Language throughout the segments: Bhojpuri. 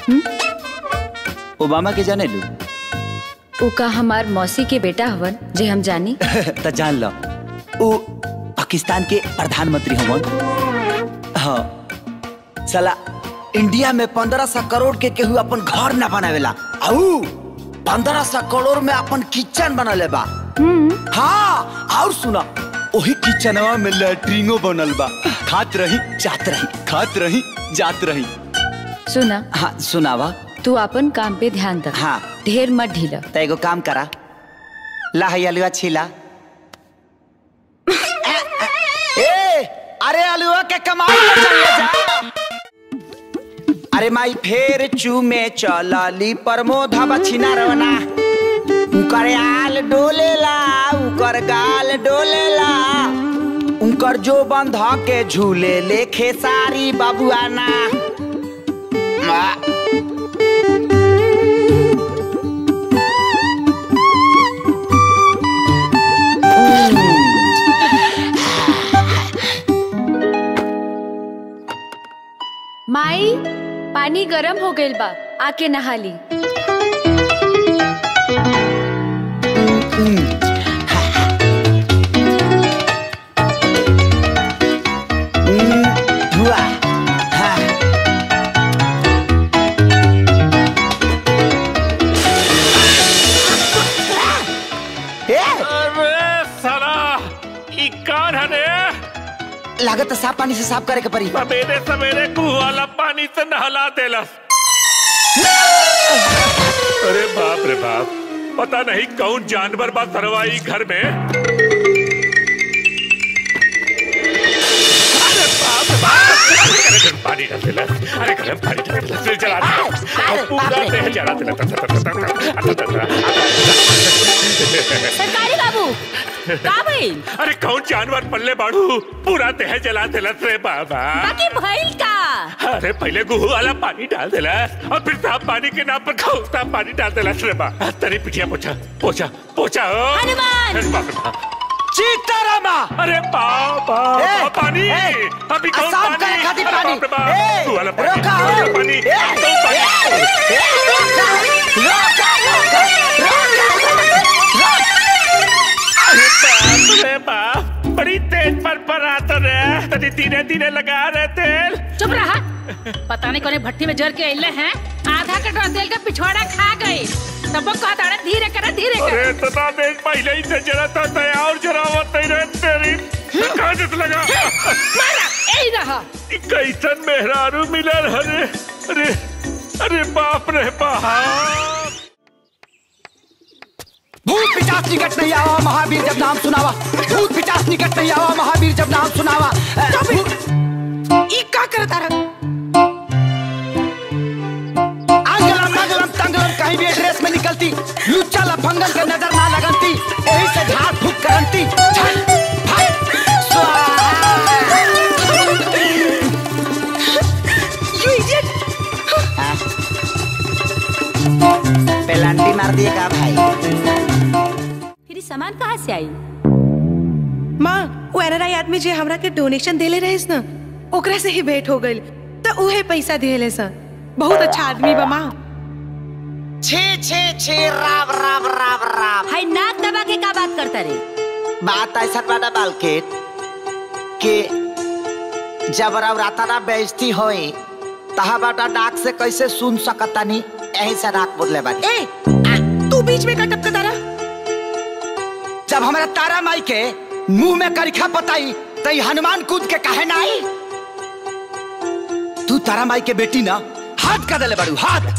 ओबामा के जाने लू उ का हमार मौसी के बेटा हवन जे हम जानी तो जान लो वो पाकिस्तान के प्रधानमंत्री हवन हाँ साला इंडिया में पंद्रह सौ करोड़ के केहू अपन घर ना बनावेला आऊ पंद्रह सौ करोड़ में अपन किचन बनले बा हाँ और सुना वही किचनवा में लैट्रिनो बनल बा खात रही जात रही खात रही जात रही सुना हाँ सुनावा तू अपन काम पे ध्यान रख हाँ ढेर मत ढीला तो एगो काम करा ला है अलुआ छीला ए अरे अलुआ के कमाई पे चल ले जा अरे माई फेर चूमे चलली प्रमोद बछिना रवना उकर आल डोलेला उकर गाल डोलेला उनकर जो बंध के झूले लेखे सारी बाबुआना मा- माई पानी गरम हो गइल बा आके नहा ली हुआ हाँ ए अरे साला ई कौन है रे लागत है साफ पानी से साफ करे के पड़ी सवेरे सवेरे कुआं वाला पानी से नहला देलस अरे बाप रे बाप पता नहीं कौन जानवर बा सरवाई घर में अरे बाप रे बाप अरे गर्म पानी डाल देलस अरे गर्म पानी डाल देलस फिर जला देलस और पूरा देह जला देलस सरकारी बाबू का भइल अरे कौन जानवर पल्ले बाड़ू पूरा देह जला देलस रे बाबा बाकी भइल का अरे पहले गुहू वाला पानी डाल देला और फिर साफ पानी के नाम पर खौफता पानी डाल देला रे बा तेरी पिटिया पोछा पोछा पोछा ओ हनुमान! अरे बाप रे बाप। सीतारामा अरे बाबा ए, पानी ए, अभी कौन साफ पानी करे खातिर अरे पानी। बाप रे बाप। ए, गुहू वाला पानी रोका, गुहू वाला ए, पानी ए, कौन पानी अरे बाप रे बाप बड़ी तेज पर पर आता रे तनी धीरे धीरे लगा रहे तेल चुप रहा पता नहीं कोने भट्टी में जर के अइले हैं आधा कटोरा तेल का पिछवाड़ा खा गए तब वो कहता रहे धीरे कर धीरे कर अरे इतना देर पहले ही से जरा था तय और जरा मत नहीं रहे तेरी कहाँ से लगा मारा यही रहा ई कैसन मेहरारू मिलल अरे अरे अरे बाप रे बाप भूत पिचास निकट नहीं आवा महावीर जब नाम सुनावा भूत पिचास निकट नहीं आवा महावीर जब नाम सुनावा ई का करता रहा आंगलम मंगलम तंगलम कहीं भी एड्रेस में निकलती लुच्चा लफंगन के नजर ना लगनती यही से झाड़ फूक करंती झट, फट, स्वाहा। यू इडियट पेलांटी मार दिए का भाई फिर ई सामान कहाँ से आई माँ वो एनआरआई आदमी जे हमरा के डोनेशन देले रहिस ना ओकरा से ही भेंट हो गइल तो उहे पैसा दिले सा बहुत अच्छा आदमी बा माँ छे छे छे राव राव राव राव हाय नाक दबा के का बात करता रे बात ऐसा बाटा बालकेट कि जब राता ना बेइज्जती होई तहा बाटा डाक से कैसे सुन सकतानी यही से नाक बोले बानी ए तू बीच में का टपकता रहा जब हमारा तारा माई के मुंह में करिखा पताई तो ई हनुमान कूद के काहे ना आई तू तारा माई के बेटी ना हाथ का दले बड़ू हाथ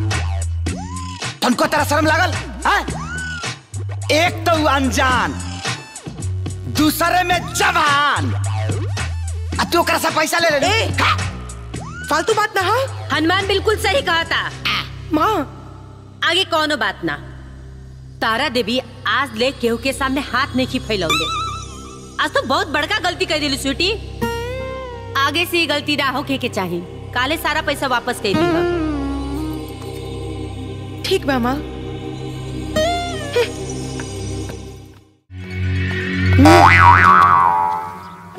तुमको तेरा शर्म लागल हाँ? एक तो अनजान दूसरे में जवान आ तू ओकरा से पैसा ले ले ए! फालतू बात ना हाँ हनुमान बिल्कुल सही कहा था माँ आगे कौनो बात ना तारा देवी आज ले केहू के सामने हाथ नहीं की फैलौले आज तो बहुत बड़का गलती कर दिली स्वीटी आगे से ये गलती ना होके के चाहिए काले सारा पैसा वापस कर दी ठीक बा माँ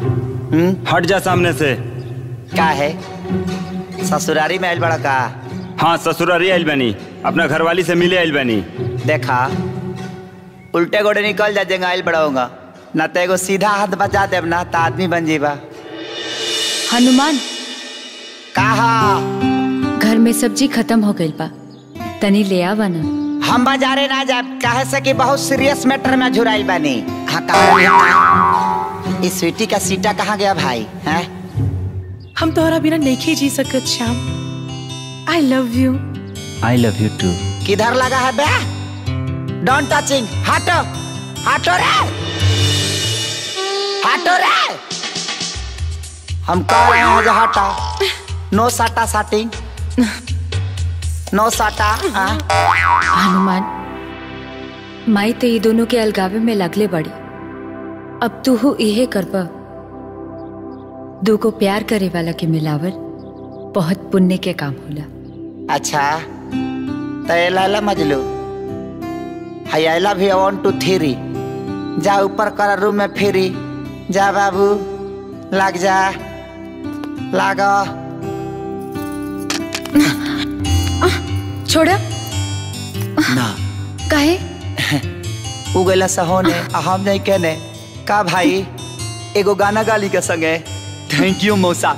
हट जा सामने से का है ससुरारी में आइल बड़ा का हाँ ससुरारी आइल बनी अपना घरवाली से मिले आइल बनी देखा उल्टे गोड़े निकल जा जेंगा आइल बढ़ाऊंगा ना तो एगो सीधा हाथ बजा देब ना तो आदमी बन जीबा हनुमान कहा घर में सब्जी खत्म हो गइल बा तनी ले आवा ना हम बाजारे ना जाब काहे से कि बहुत सीरियस मैटर में झुराइल बानी हाँ कहा इस स्वीटी का सीटा कहाँ गया भाई हैं हम तोहरा बिना नहीं जी सकत Shyam I love you I love you too किधर लगा है बे डोंट टचिंग हटो हटो रे हटो रे हम कह रहे हैं जो हटा नो साटा साटिंग नो साटा हाँ? हनुमान माई तो ये दोनों के अलगावे में लगले बड़ी अब तू हु इहे करबा दू को प्यार करे वाला के मिलावल बहुत पुण्य के काम होला अच्छा तो ये लाला मजलू hi I love you one two three जा ऊपर कर रूम में फिरी जा बाबू लग जा लागो छोड़ा ना काहे उगला सहोने आ हम नहीं कहने का भाई एगो गाना गाली के संगे थैंक यू मौसा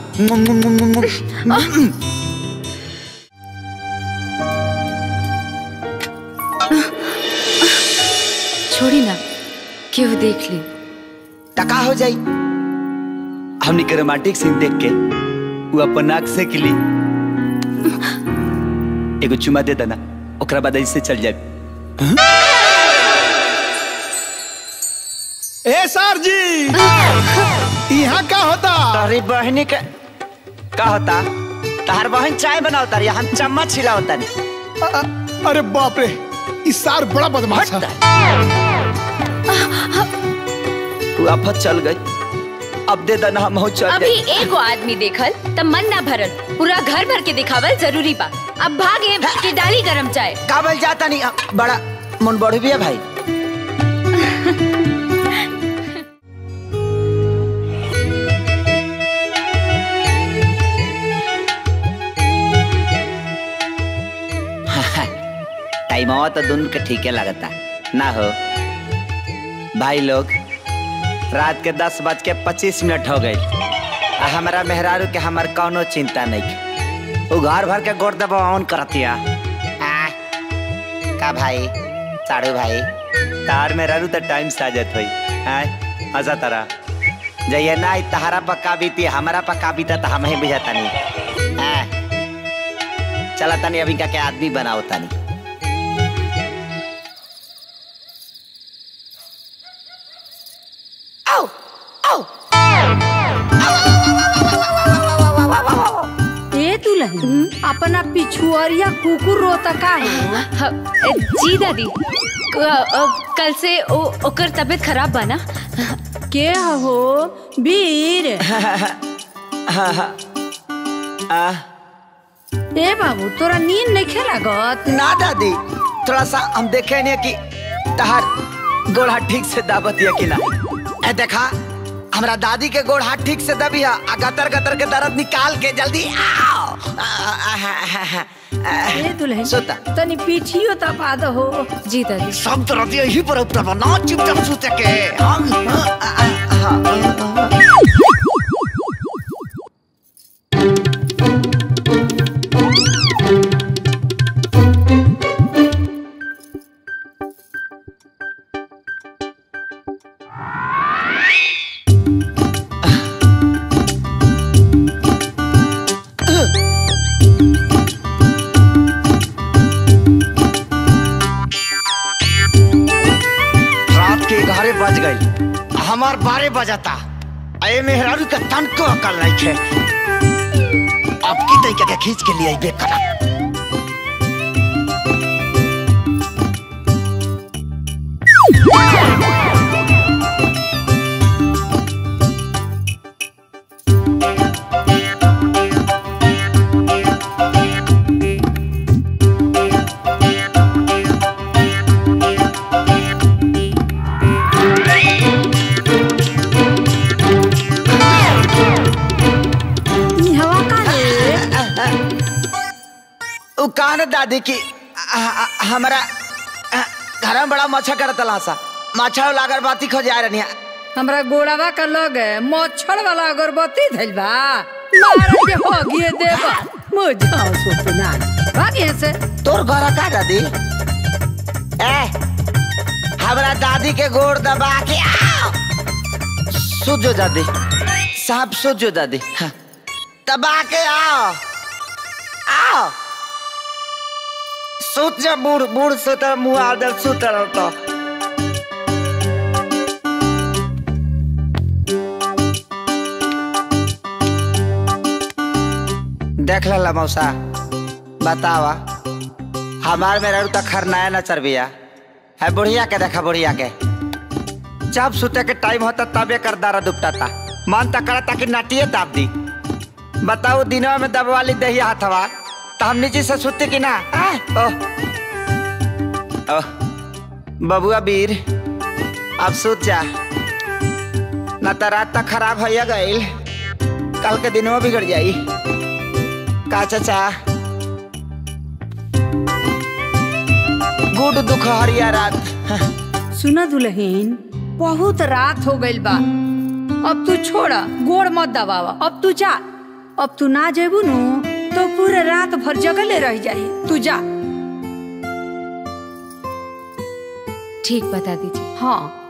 छोड़ी ना क्यों देख ली टका हो जाई हमनी के रोमांटिक सीन देख के वो अपन नाक से किली एगो चुमा दे देना ओकरा बाद ऐसे चल जाए ए सर जी यहाँ का होता तोहरी बहनी के का होता तहार बहन चाय बनावता रही हम चम्मच छिलावता नहीं अ- अ- अरे बाप रे इस सार बड़ा बदमाश है तू आफत चल गई अब दे देना हम हो चल अभी गई एगो आदमी देखल तब मन ना भरल पूरा घर भर के दिखावल जरूरी बा अब भागे के डाली गरम चाय काबल जाता नहीं अ, बड़ा मन बढ़ भी है भाई टाइम आवा तो दोनों के ठीके लगता ना हो भाई लोग रात के दस बज के पच्चीस मिनट हो गई आ हमारा मेहरारू के हमार कौनो चिंता नहीं के। वो घर भर के गोड़ दबा ऑन करतिया आ, का भाई साड़ू भाई तार मेहरारू तो टाइम से आ जात होई आय हंसा तारा जइए ना ई तहारा पक्का बीती हमारा पक्का बीता तो हम ही बुझाता नहीं आ, चला तनी अभी का के आदमी बनाओ तनी आओ आओ ए दुल्हन अपना पिछुआरिया कुकुर रोता का है ह- जी दादी क- अ, कल से ओ, ओकर तबीयत खराब बा ना के हो वीर आ, ए बाबू तोरा नींद नहीं खेलागत ना दादी थोड़ा सा हम देखे नहीं कि तहार गोड़ हाथ ठीक से दाबत है कि ना ए देखा हमरा दादी के गोड़ हाथ ठीक से दबी है आ गतर गतर के दर्द निकाल के जल्दी आओ आ, आ, आ, आ, आ, ए दुल्हन सोता तनी पीछियो तपा दो हो जी दादी सब तरह यही पर ऊपर बना चुपचाप सूते के हम आ, आ, आ, आ, आ, रात के ग्यारह बज गई हमार बारह बजाता अये मेहरारू का तन को अकल नहीं थे अब की तरीके के खींच के लिए बेकरा ई हवा का रे कहा ना दादी की आ- आ- हमारा आ, घर में बड़ा मच्छर करत सा मच्छर लागर बाती खो जा रही हमरा गोड़ावा का लगे मच्छर वाला अगरबत्ती धइल बा मारे के हो गिए देबा मुझा सोचना भागिए से तोर घर का दादी ए हमरा दादी के गोड़ दबा के आओ सुजो दादी साहब सुजो दादी हाँ। दबा के आओ आओ सुत जा बूढ़ बूढ़ सुत मुंह आदर सुत रहता देख ला मौसा बतावा हमार में रहू तक खरनाया न चरबिया है बुढ़िया के देखा बुढ़िया के जब सुते के टाइम होता तबे कर दारा दुपटाता मन तक करता कि नाटिए दाब दी बताओ दिनवा में दबवाली दही हाथवा तो हम नीचे से सुते कि ना आ? ओह ओह बबुआ वीर अब सुत जा न तो रात तक खराब हो गईल कल के दिनवा बिगड़ जाई का चाचा गुड दुख हरिया रात सुना दुल्हन बहुत रात हो गइल बा अब तू छोड़ा गोड़ मत दबावा अब तू जा अब तू ना जेबू नु तो पूरे रात भर जगले रह जाई तू जा ठीक बता दीजिए हाँ